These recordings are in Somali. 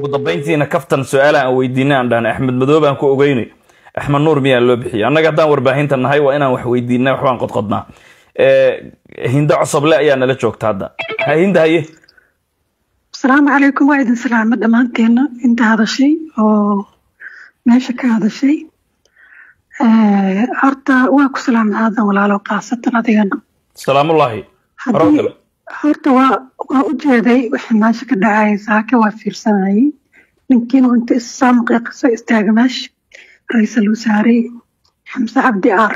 dambayntiina kaftan su-aala aan weydiina aan dhahna axmed madoobe aan ku ogeynay axmed nuur miyaa loo bixiyay annaga haddaan warbaahinta nahay waa inaan wax weydiina waxbaan qodqodnaa hinda cosoble ayaa nala joogta hadda ha hinda haye asalaamu calaykum waa idin salaamo dhammaanteena inta hadashay oo meesha ka hadashay horta waa ku salaam aadan walaalo kaasatan adigana salaamullaahi haddii horta waa waa u jeeday waxa meesha ka dhacay saake waa fiirsanayay ninkiina inta issaamqi qiso istaaga meesha ra-iisul wasaare xamse cabdi aar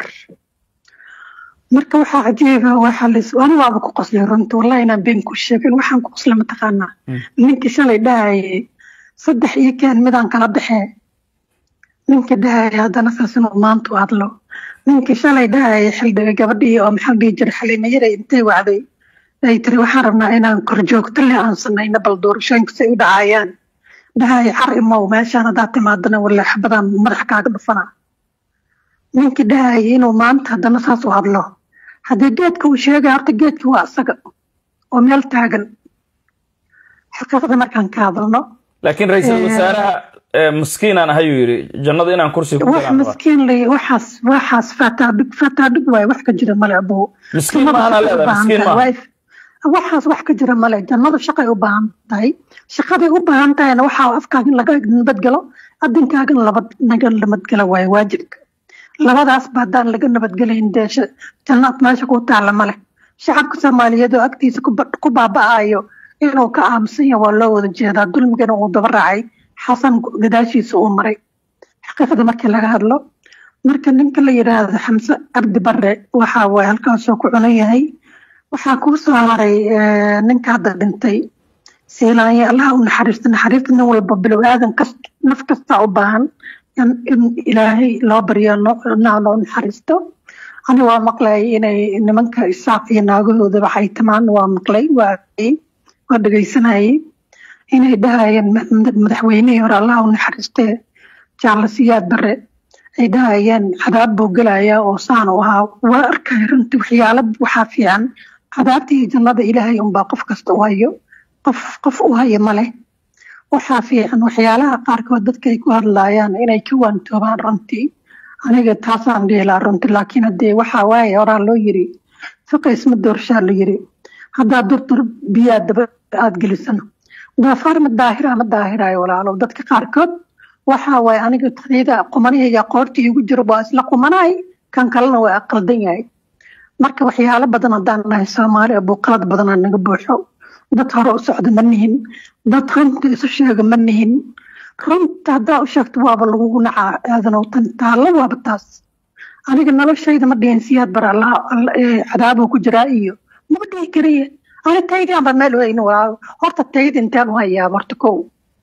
marka waxaa cajiiba waxaa lis ani waaba ku qoslay runta wallahi inaan been ku sheegin waxaan ku qoslay mataqaanaa ninkii shalay dhahayay saddex iyo keen midaan kala baxee ninkii dhahayay haddana saas inuu maanta u hadlo ninkii shalay dhahayay xildhiga gabadhii oo maxaa dhihi jiray xaliima yaray intay wacday ay tiri waxaan rabnaa inaan korjoogto leh aan samayno bal doorashooyinka say u dhacayaan dhahayay car imow meeshaan haddaad timaadana walla xabadaan madax kaaga dhufana ninkii dhahayay inuu maanta haddana saas u hadlo haddii geedka uu sheegay horta geedkii waa isaga oo meel taagan xaqiiqda markaan ka hadalno laakiin ra-iisul wasaaraha maskiinaan ahayuu yidhi jannada inaan kursi ku wax maskiin lay waxaas waxaas fataadhig fataadhig waaye wax ka jira male abuu miskiin maana leedahay miskiin maaha waxaas wax ka jira male jannada shaqay u baahan tahay shaqaday u baahan tahayna waxaa afkaaga in laga nabadgelo adinkaagana laba naga nabadgelo waaye waajibka labadaasba haddaan laga nabadgelayn dee jannaad meesha ku taalla male shacabka soomaaliyeed oo agtiisa ku baaba'ayo inuu ka aamusan yahay waa loo wada jeedaa dulmigana uu daba raacay xasan gadaashiisa uu maray xaqiiqda markii laga hadlo marka ninka la yidhaahdo xamse cabdi bare waxa waay halkaasoo ku cunan yahay waxaa kuu soo haray ninka hadda dhintay siilaanye allaha u naxariisto naxariista nin walba bilow aadan kas naf kastaa u baahan in ilaahay loo baryo naa loo naxariisto ani waa maqlay inay nimanka isaaq iyo naagahoodaba xaytamaan waa maqlay waa waa dhegaysanayay inay dhahayeen madaxweynihii hore allah u naxariistee jaalla siyaad bare ay dhahayeen cadaab buu gelayaa oo saan u ahaa waa arkay runtii waxyaalo waxaa fiican cadaabta iyo jannada ilaahay unbaa qof kasta u hayo qof qof u hayo male waxaa fiican waxyaalaha qaarkood dadka ay ku hadlaayaan inay ka waantoobaan runtii aniga taasaan dheelaa runtii laakiin haddee waxaa waaye horaa loo yiri fiqa isma doorshaa la yiri haddaa durdur biyaa daba aad gelisano doofaar ma daahira ma daahirayo walaalow dadka qaarkood waxaa waaye aniga tayada qumanahayga qoorta igu jiro waa isla qumanay kan kalena waa aqaldan yahay marka waxyaalo badan haddaan nahay soomaali abuu qalad badanaa naga buuxo dad hore u socda ma nihin dad runta isu sheega ma nihin runta haddaa u sheegto waaba lagugu nacaa aadanow tan taallo waaba taas aniga noloshayda ma dhihin siyaad bar allah cadaabuu ku jiraa iyo maba dhihi karaye ani taydii anba meel weyne waa horta tayda intaan u hayaa horta kow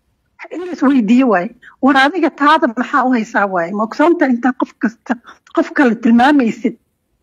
in la isweydiiye waaye war adiga taada maxaa u haysaa waaye mogsoonta intaa qof kasta qof kale tilmaamaysid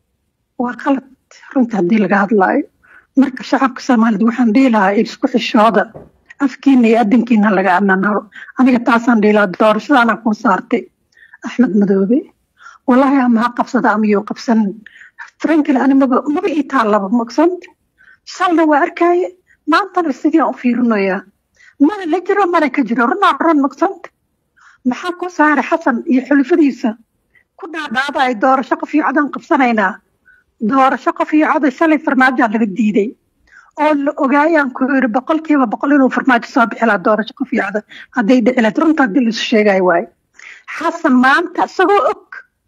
waa qalad runta haddii laga hadlaayo marka shacabka soomaaliyed waxaan dhihi lahaa isku xishooda afkiina iyo adinkiina laga ammaanaro aniga taasaan dhihi lahaa doorashadaana kuu saartay axmed madoobe wallaahi ama ha qabsada ama yuu qabsanin frankly ani maba maba ii taallaba mogsoonta shalna waa arkaaye maantana sidii aan u fiirinayaa mana la jiro mana ka jiro runaa run mogsoonta maxaa ku saaray xasan iyo xulifadiisa ku dhaadhaada ay doorasho qof iyo codaan qabsanaynaa doorasho qof iyo coday shalay farmaajaa laga diiday oo la ogaayaan ku yiri boqolkiiba boqol inuu farmaajo soo bixi lahaa doorasho qof iyo coday hadday dhici lahayd runta haddii laisu sheegayo waaye xasan maanta isagoo og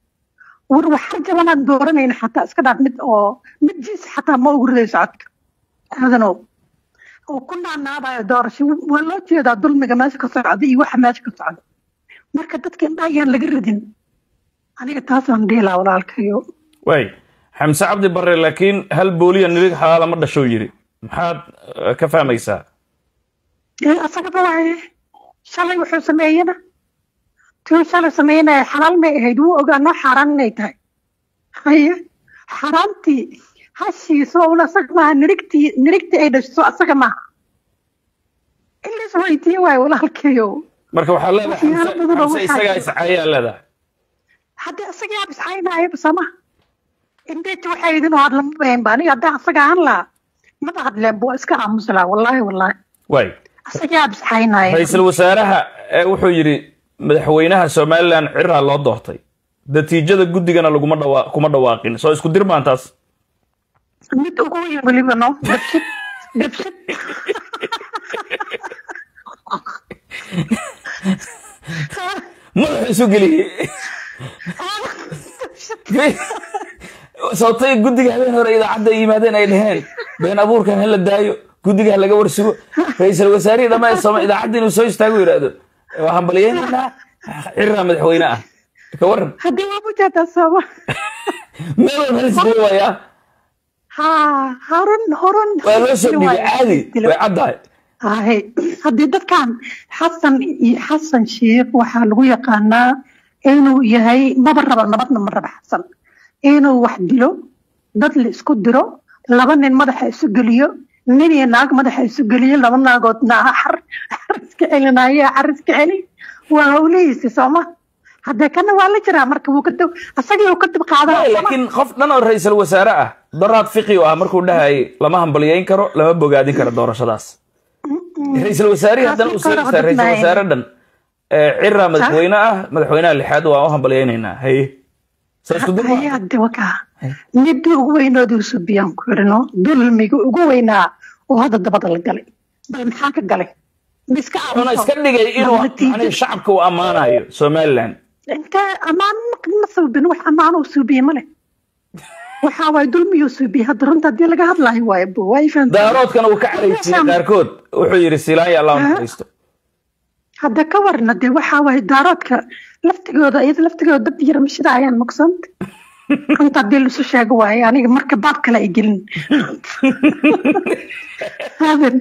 war waxa jabanaan dooranayna xataa iska dhaaf mid oo mid jiis xataa ma ugu ridayso codka aadanow oo ku naanaabayo doorasho waa loo jeedaa dulmiga meesha ka socda iyo waxa meesha ka socda marka dadka indhaha yaan laga ridin aniga taasaan dhiilaa walaalkayo way xamse cabdi bare laakiin hal booliya nilig xalaala ma dhashow yiri maxaad ka fahmaysaa asagaba waaye shalay wuxuu sameeyena tuu shalay sameynaya xalaal may ahayd wuu ogaa noo xaaraan inay tahay haye xaaraantii hashiiso un asaga maaha nirigtii nirigtii ay dhashiso asaga maaha in la isweydiiye waayo walaalkayo marka waxaa leedahay xamse isagaa iscaayaa leedahay haddii asagaa iscaynaayo basama indeet waxay idin hadlama bahan ba aniga haddaan asaga ahaan lahaa maba hadleen bu iska aamusi lahaa wallaahi wallaahi way isagaa bisxaynaya ra-iisul wasaaraha ee wuxuu yidhi madaxweynaha somalilan ciraa loo doortay natiijada guddigana laguma dhawa kuma dhawaaqin soo isku dir maan taas mid ugu weyn weliba no dabshid dabshid madaxu isu geliyey sababtay guddiga habeen hore idaacadda ay yimaadeen ay dhaheen been abuurkan hala daayo guddiga ha laga warsugo ra-iisul wasaarihii dhammaan sooma idaacadda inuu soo istaago yidhaahdo waa hambaliyeynaynaa ciraa madaxweyne ah ka waran haddii waa mujeedaa sooma meel walba lisdili waayaa ha horan horan waa loo soo dhigay caadi way caddahay haye haddii dadkan xasan iyo xasan sheikh waxaa lagu yaqaanaa inuu yahay maba raba nabadna ma raba xasan inuu wax dilo dad la isku diro laba nin madaxa isu geliyo nin iyo naag madaxa isu geliyo laba naagood naa xar xariska celinaayo xariska celi waa hawlihiisi sooma haddee kana waa la jiraa marka wuu ka dib asagii uu ka dib qaadaa laakiin qof dhan oo ra-iisul wasaare ah daraad fiqi u ah markuu dhahayay lama hambaliyeyn karo lama bogaadin karo doorashadaas ra-iisul wasaarihii haddana uu soo istaa ra-iisul wasaare dhan cira madaxweyne ah madaxweynaha lixaad waa u hambaliyeynaynaa haye soo isku dir haye hadde wakaa midii ugu weynoodii subiyaan ku yidhino dulmiga ugu weynaa oo hadda dabada la galay bal maxaa ka galay miska wuxuuna iska dhigay inuu yani shacabka uu ammaanayo somaliland inta ammaan ma suubin wax ammaan uu suubiye male waxaa waay dulmiyuu suubiye hadda runta haddii laga hadlaayo waaye bu waa ifaan daaroodkana uu ka caraysiiyey qaarkood wuxuu yidhi silaanya allah naxariisto hadda ka warna dee waxaa waaye daaroodka laftigooda iyada laftigooda dad yar mashida ayaan maqsanta runta haddii laisu sheego waaye aniga marka baab kale ay gelin haben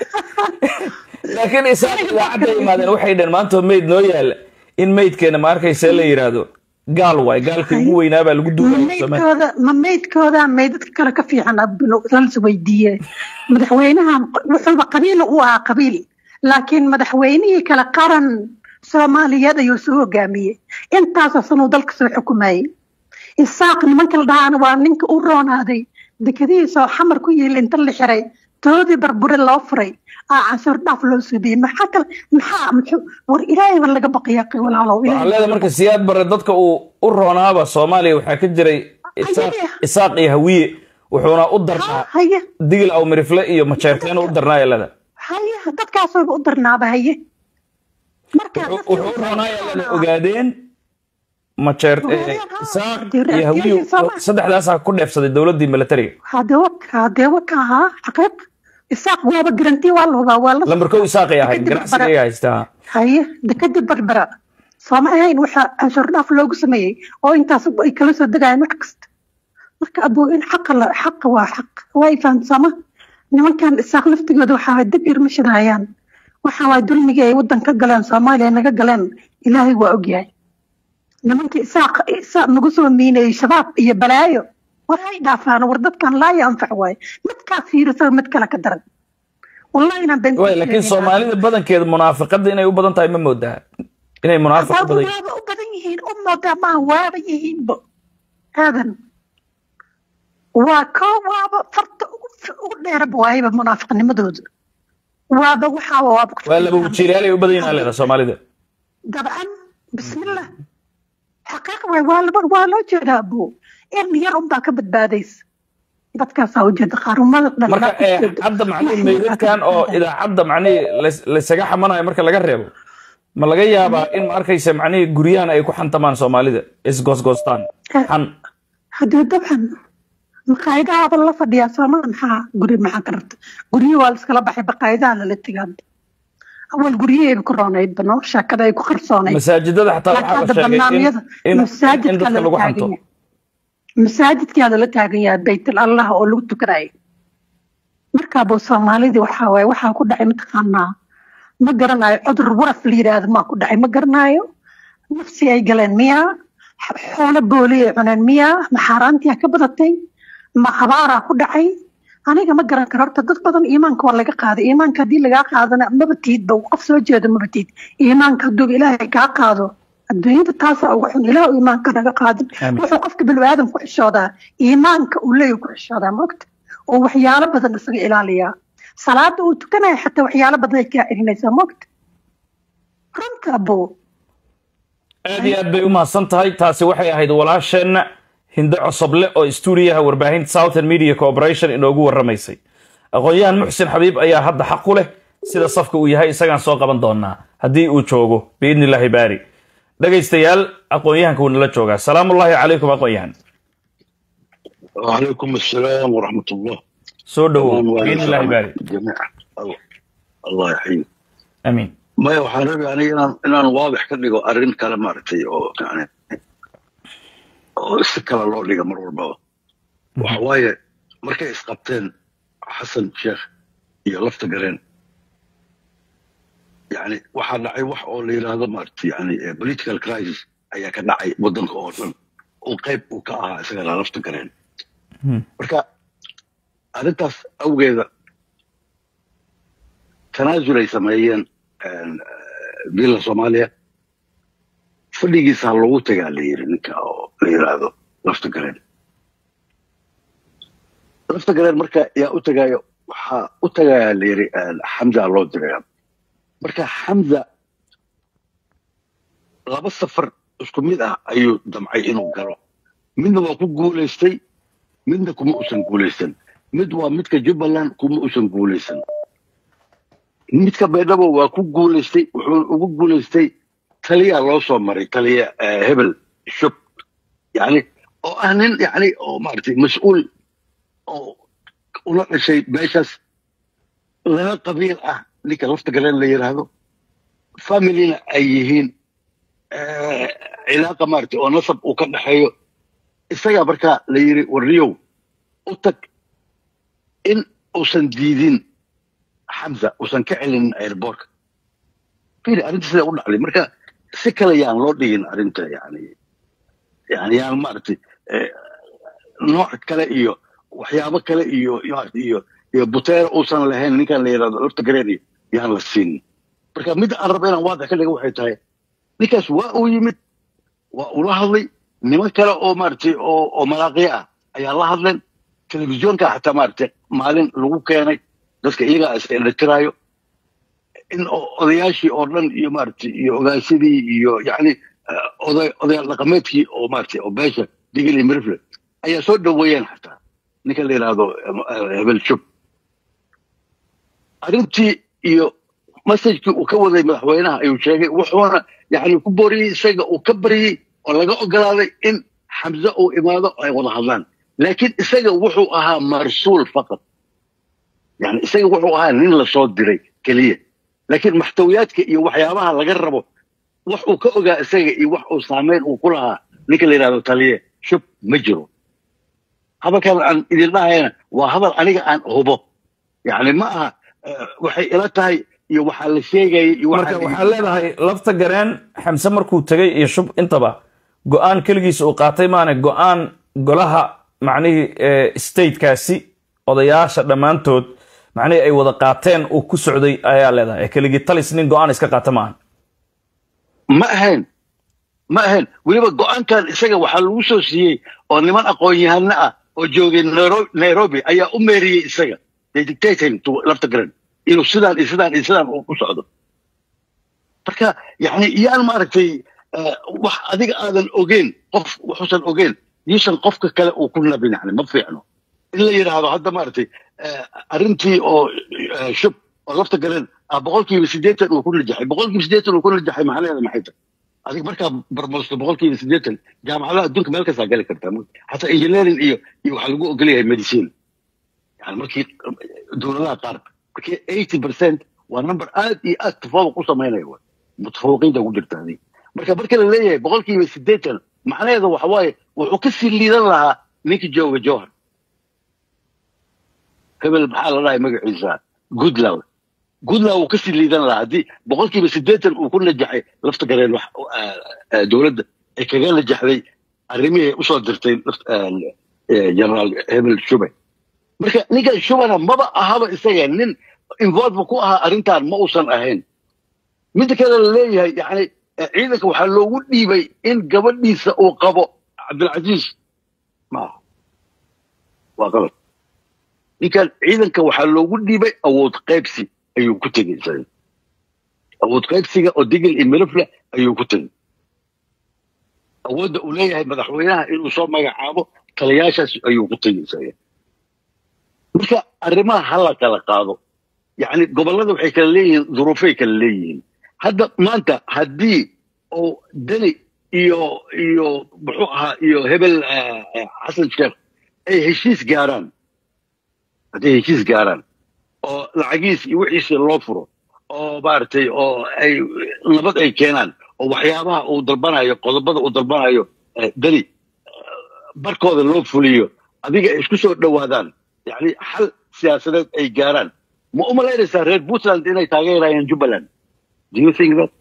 laakiin isaga idaacadda imaadeen waxay dhaheen maanta meyd noo yaala in meydkeena ma arkaysa la yidhaahdo gaal waay gaalkii ugu weynaa baa lagu duugaya maydkooda ma maydkooda maydadka kale ka fiican lalas weydiiye madaxweynahan wuxuuba qabiil u ahaa qabiil laakiin madaxweynihii kale qaran soomaaliyeed ayuu soo hogaamiyey intaasoo sanuu dalka soo xukumayey isaaq nimanka la dhahaana waa ninka u roonaaday dekadihiisoo xamar ku yiil inta la xiray toodii barbure loo furay aa canshuur dhaaf loo suubiyey maxaa kale maxaa muxuu war ilaahay ba laga baqaya walaalow waxaan leedahay marka siyaad bare dadka uu u roonaaba soomaaliya waxaa ka jiray isaaq iyo hawiye wuxuuna u darnaa haye digil aw mirifle iyo majeerteen u darnaa elada haye dadkaasooba u darnaaba haye markaa wuxuu u roonaaya elada ogaadeen majeer isaaq iyo hawiye saddexdaasaa ku dheefsaday dowladdii militariga hadee waka hadee waka ahaa xaqiiq isaaq waaba garanti waa la hubaa waa la lambarkow isaaqay ahayd ganacsiga ay haystaa haye dekadii barbara sooma ahayn waxaa canshuur dhaaf loogu sameeyey oo intaas ay kala soo degayaan wax kasta marka abuu in xaqa la xaqa waa xaq waa ifaan sooma nimankan isaaq laftigooda waxaa waay dib irma shidayaan waxa waay dulmigii ay waddan ka galeen soomaaliya naga galeen ilaahay waa ogyahay nimankii isaaq isaaq nagu soo miinayey shabaab iyo balaayo war hay dhaafaan war dadkan laa yanfac waaye midkaa fiiriso mid kale ka daran wallahi inaan been way laakiin soomaalida badankeeda munaafiqada inay u badan tahay ma moodaa inay munaafiq u badan waaba u badan yihiin u moodaa maaha waaba yihiinbo aadan waa koo waaba farta ugu ugu dheeraba waayaba munaafiqnimadooda waaba waxaa waaba waa laba wajiilayaal ay u badan yihiin leeda soomaalida dabcan bismillah xaqiiq waay waa laba waa loo jeedaa abuu in yar unbaa ka badbaadaysa dadkaasaa ujeeda qaarumada dhan marka hadda macnihi meydadkan oo idaacadda macnihi laysaga xamanayo marka laga reebo ma laga yaabaa in ma arkaysa macnihi guryahan ay ku xantamaan soomaalida isgoosgoostaan xan haddii dabcan maqaayadahaaba la fadhiyaa soomada maxaa guri maxaa ka rabta guryihi waa laiskala baxay baqaayadaha lala tegaa awal guryaheeba ku roonayd bano sheekada ay ku qarsoonayd masaajidada xataa waxaa la sheegay in in dadka lagu xanto masaajidkaa lala taagan yahay baytul allah oo lagu tukanayo markaabuu soomaalidii waxaa waaye waxaa ku dhacay mataqaanaa ma garanayo cudur waraf la yidhaahdo maa ku dhacay ma garanayo nafsi ay galeen miyaa xoolo booli ay cuneen miyaa ma xaaraantiyaa ka badatay ma abaaraa ku dhacay aniga ma garan karo horta dad badan iimaanka waa laga qaaday iimaanka haddii lagaa qaadana maba tiidba qof soo jeedo maba tiid iimaanka hadduu ilaahay kaa qaado adduunyada taasaa ugu xun ilaah iimaanka naga qaadin wuxuu qofka biniaadan ku xishoodaa iimaanka uu leeyahy ku xishoodaa maogta oo waxyaalo badan isaga ilaaliyaa salaada uu tukanaya xataa waxyaalo badan ay kaa celinaysaa mogta runta abow aad iyo aad bay u mahadsan tahay taasi waxay ahayd walaasheenna hindo cosoble oo stuudiyaha warbaahinta southern media corporation inoogu warramaysay aqoon-yahan muxsin xabiib ayaa hadda xaq u leh sida safka uu yahay isagaan soo qaban doonaa haddii uu joogo biidni illaahi baari dhegaystayaal aqoon-yahanka wuu nala joogaa salaamullaahi calaykum aqoon-yahan وعليكم السلام ورحمة الله soo dhowow تمام biidni illaahi baari جميعا الله الله يحييك amiin ما waxaan rabay aniga inaan inaan waadix ka dhigo arrin kale maaragtay oo yani oo si kale loo dhiga mar walbaba waxa waaye markay isqabteen xasan sheekh iyo lafta gareen yani waxaa dhacay wax oo la yidhaahdo maaragtay yani eh, political crisis ayaa ka dhacay waddanka oo dhan oo qayb uu ka ahaa isagana lafta gareen Hmm. marka arrintaas awgeeda tanaasul ay sameeyeen een, eh, villa soomaaliya fadhigiisa ha loogu tagaa la yiri ninka oo la yidhaahdo lafta gareen lafta gareen marka yaa u tagaayo waxaa u tagayaa la yiri een, xamza loo diraya marka xamza laba safar isku mid ah ayuu damcay inuu galo midna waa ku guulaystay midna kuma usan guulaysan mid waa midka jubbaland kuma usan guulaysan midka baydhabo waa ku guulaystay wuxuu ugu guulaystay taliya loo soo maray taliya eh, hebel shub yani oo ah nin yani oo maaragtay mas-uul oo ula dhashay meeshaas laba qabiil ah ninka lafta galeen la yidhaahdo familina ay yihiin eh, cilaaqa maaragtay oo nasab uu ka dhexeeyo isagaa markaa la yiri warriyow u tag in uusan diidin xamza uusan ka celinin airbortka fili arrinta sida u dhacday marka si kale yaan loo dhigin arrinta yani yani yaan maaragtay eh, nooc kale iyo waxyaabo kale iyo maaragtay iyo iyo buteer uusan lahayn ninkan la yidhahdo lafta gareen iyo yaan la siinin marka midda aan raba inaan waadax ka dhiga waxay tahay ninkaas waa uu yimid waa ula hadlay niman kale oo maaragtay oo oo malaaqiya ah ayaa la hadleen telefisyoonka xataa maaragtay maalin lagu keenay dadka iyagaa is eletiraayo in o- odayaashii oo dhan iyo maaragtay iyo ogaasadii iyo yacni eh, oday odayaal dhaqameedkii oo maaragtay oo beesha digil iyo mirifle ayaa soo dhoweeyeen xataa ninka la yidhaahdo eh, hebel shub arrintii iyo masajkii uu ka waday madaxweynaha ayuu sheegay wuxuuna yani ku booriyey isaga uu ka baryey oo laga ogolaaday in xamse uu imaado oo ay wada hadlaan laakiin isaga wuxuu ahaa marsuul faqad yani isaga wuxuu ahaa nin lasoo diray keliya laakiin maxtawiyaadka iyo waxyaabaha laga rabo wax uu ka ogaa isaga iyo wax uu saameyn uu ku lahaa ninka la yidhahdo taliye shub ma jiro hadalkan aan idin dhahayana waa hadal aniga aan hubo yani ma aha eh, waxay ila tahay iyo waxaa la sheegaya iyo marka waxaa leedahay lafta gareen xamse markuu tegay iyo shub intaba go-aan keligiis uu qaatay maane go-aan golaha macnihii eh, statekaasi odayaasha dhammaantood macnihii ay wada qaateen uu ku socday ayaa leedahay ee keligii talis nin go-aan iska qaata maahan ma ahayn ma ahayn weliba go-aankan isaga waxaa lagu soo siiyey oo niman aqoon-yahano ah oo joogay Nairo- nairobi ayaa u meeriyey isaga they dictating to lafta garan inuu sidaan iyo sidaan iyo sidaan uu ku socdo marka yani yaan maaragtay eh, wax adiga aadan ogeyn qof waxuusan ogeyn yuusan qofka kale uu ku nabin yani ma fiicno in la yidhaahdo hadda maaragtay eh, arrintii oo eh, shub oo lafta garan ah boqolkiiba siddeetan uu ku najaxay boqolkiiba siddeetan uu ku najaxay macnaheeda maxay tahay adiga markaa barmoosto boqolkiiba siddeetan jaamacadaha adduunka meel kastaa gali kartaa xataa engineering iyo iyo waxaa lagu ogol yahay medicine yani markii dowladaha qaar markii eighty percent waa number aad iyo aad tafawuq u samaynaya waay mutafawiqiinta ku jirta adiga marka marka la leeyahay boqolkiiba siddeetan macnaheeda waxa waaye wuxuu ka sii liidan lahaa ninka jooga jowhar hebel maxaa la dhahay magaciisa goodlaw goodlaw uu kasii liidan lahaa haddii boqolkiiba siddeetan uu ku najaxay lafta gareen wax ah, ah, dowladda ay kaga najaxday arrimihii usoo dirtay laf- ah, eh, generaal hebel shube marka ninkan shubana maba ahaba isaga nin involve ku ahaa arrintan ma uusan ahayn midda kale la leeyahay yani eh, ciidanka waxaa loogu dhiibay in gabadhiisa uu qabo cabdilcasiis maaha waa qalad ninkan ciidanka waxaa loogu dhiibay awood qaybsi ayuu ku tegey isaga awood qaybsiga oo digil iyo milifle ayuu ku tegey awoodda uu leeyahay madaxweynaha inuu soo magacaabo taliyaashaas ayuu ku tegey isaga marka arrimaha ha la kala qaado yacni gobollada waxay kala leeyihiin duruufay kala leeyihiin hadda maanta haddii oo deni iyo iyo muxuu ahaa iyo hebel eh, eh, xasan sheekh ay heshiis gaaraan hadday heshiis gaaraan oo lacagiis iyo wixiisa loo furo oo maaragtay oo ay nabad ay keenaan oo waxyaabaha uu dalbanayo qodobada uu dalbanayo eh, deni barkooda loo fuliyo adiga ay isku soo dhowaadaan yani xal siyaasadeed ay gaaraan ma u malaynaysaa reer puntland inay taageerayaan jubbaland do you think that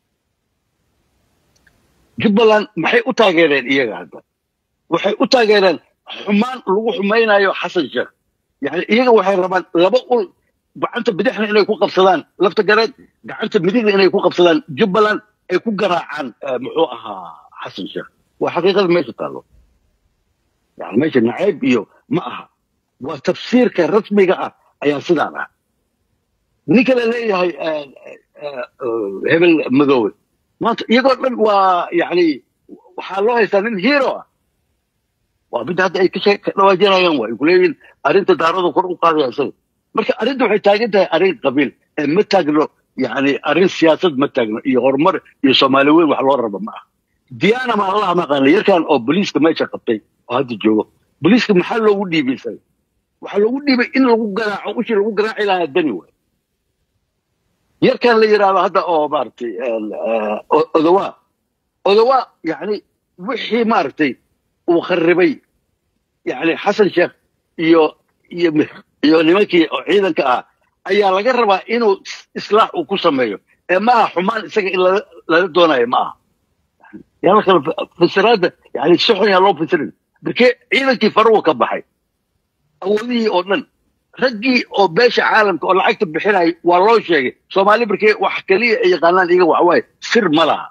jubbaland maxay u taageereen iyaga hadda waxay u taageereen xumaan lagu xumaynayo xasan sheekh yani iyaga waxay rabaan laba ul gacanta bidixna inay ku qabsadaan lafta gareed gacanta midigna inay ku qabsadaan jubbaland ay ku garaacaan eh, muxuu ahaa xasan sheekh waa xaqiiqada meesha taallo yani meesha nacayb iyo ma aha waa tafsiirka rasmiga ah ayaa sidaan ah ninka la leeyahay eh, eh, eh, hebel madoobe maanta iyagoo dhan waa yani waxaa loo haystaa nin hero ah waa midda hadda ay ka shee- ka dhawaajinayaan waa ay kuleeyihin arrinta daarada kor u qaadaya isaga marka arrinta waxay taagan tahay arrin qabiil ee ma taagno yani arrin siyaasad ma taagno iyo horumar iyo soomaali weyn wax loo rabo ma ah diyaana ma allaha maqaana yarkan oo boliiska meesha qabtay oo hadda joogo boliiska maxaa loogu dhiibay isaga waxaa loogu dhiibay in lagu garaaco ushii lagu garaaci lahaa dani waay yarkan la yidhaahdo hadda oo maaragtay eh, o- odawaa odawaa yani wixii maaragtay uu kharibay yani xasan sheekh iyo iyo iyo nimankii oo ciidanka ah ayaa laga rabaa inuu is- islaax uu ku sameeyo ee ma aha xumaan isaga in lala lala doonayo ma aha yaa la kala fa- fasiraadda yani si xun yaa loo fasirin markee ciidankii faruwa ka baxay awoodihii oo dhan raggii oo beesha caalamka oo lacagta bixinaya waa loo sheegay soomaali markee wax keliya ay yaqaanaan iyaga waxawaaye sir ma laha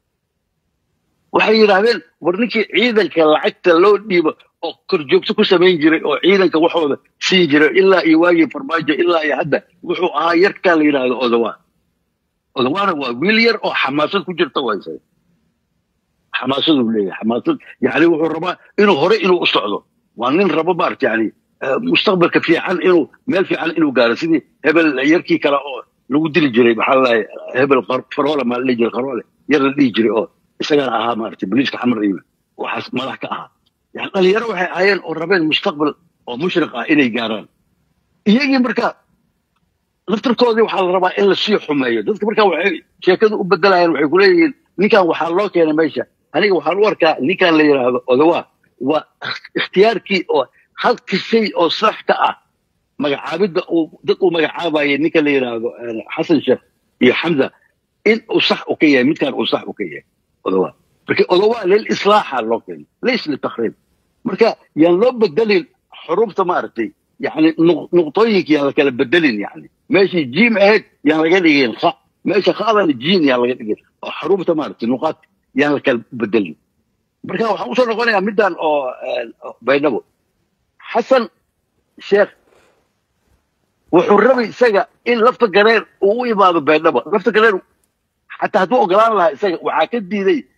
waxay yidhaahdeen war ninkii ciidanka lacagta loo dhiibo oo korjoogto ku samayn jiray oo ciidanka waxooda siin jiray ilaa iyo waagii farmaajo ilaa iyo hadda wuxuu ahaa yarkaa la yidhaahdo odawaa odawaana waa wiil yar oo xamaasad ku jirta wayse xamaasaduu leeyahay xamaasad yani wuxuu rabaa inuu hore inuu u socdo waa nin rabo maarata yani eh, mustaqbalka fiican inuu meel fiican inuu gaaro sidii hebel yarkii kale oo lagu dili jiray maxaa la dhahay hebel Qar- faroole maa la dhihi jiray qaroole yar la dhihi jiray oo isagana ahaa maarata boliiska xamar iyo waxaas madax ka ahaa yani dhalinyaro waxay ahaayeen oo rabeen mustaqbal oo mushriq ah inay gaaraan iyagii marka laftarkoodii waxaa la rabaa in lasii xumeeyo dadka marka waxay sheekadu u bedelayaan waxay kuleeyihiin ninkan waxaa loo keenay meesha aniga waxaan u arkaa ninkan la yidhaahdo odawaa waa ikhtiyaarkii oo halka shay oo sax ka ah magacaabidda uu dad uu magacaabayay ninka la yidhaahdo eh, xasan sheekh iyo xamza in uu sax u ka yahay midkan uu sax u ka yahay odawaa marka odawaa lil islaaxa loo keenay lays litakriib marka yaan loo bedelin xurufta maaragtay yani nuq- nuqtooyinka yaan la kala bedelin yani meeshii jiim ahayd yaan laga dhigin kha meesha khadana jiin yaan laga dhigin oo xarufta maaragtay nuqaad yaan la kala bedelin marka waxaan usoo noqonayaa middan oo eh, oo baydhabo xasan sheekh wuxuu rabay isaga in lafta gareer uu u imaado baydhabo lafta gareer xataa hadduu ogolaan lahaa isaga waxaa ka diiday